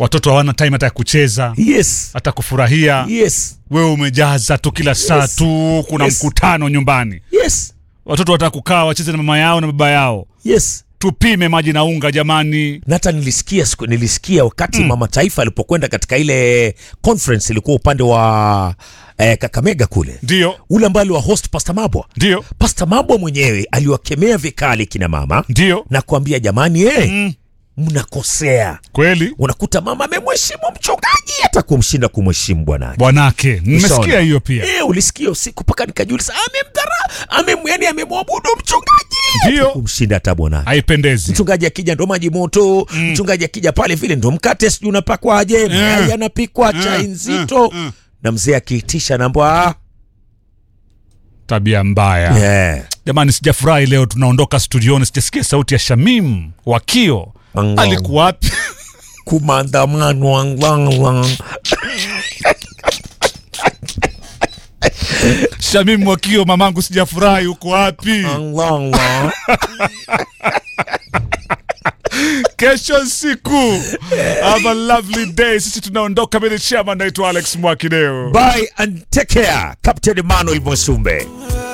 watoto hawana time hata ya kucheza yes hata kufurahia yes wewe umejaza tu kila saa Yes. tu kuna Yes. mkutano nyumbani yes watoto wataka kukaa wacheze na mama yao na baba yao yes tupime maji na unga jamani na hata nilisikia siku, nilisikia wakati mm. mama taifa alipokwenda katika ile conference ilikuwa upande wa eh, kakamega kule ndio ule ambaye aliwa host pasta mabwa ndio pasta mabwa mwenyewe aliwakemea vikali kina mama ndio na kuambia jamani hey, mm. mnakosea kweli unakuta mama amemheshimu mchungaji hata kumshinda kumheshimu bwanake bwanake nimesikia Ushaona? hiyo pia Eh, ulisikia usiku mpaka nikajiuliza amemdhara amem, yani amemwabudu mchungaji Ndio. hata kumshinda hata bwana haipendezi mchungaji akija ndo maji moto mm. mchungaji akija pale vile ndo mkate sijui unapakwaje mayai anapikwa chai nzito mm. na mzee akiitisha nambwa tabia mbaya yeah. jamani sijafurahi leo tunaondoka studioni sijasikia sauti ya shamim wakio Angao. alikuwa wapi kumandamano angwangwa shamim wakio mamangu sijafurahi uko wapi angwangwa kesho siku have a lovely day sisi tunaondoka mimi ni chairman naitwa alex mwakideo bye and take care captain emmanuel mwesumbe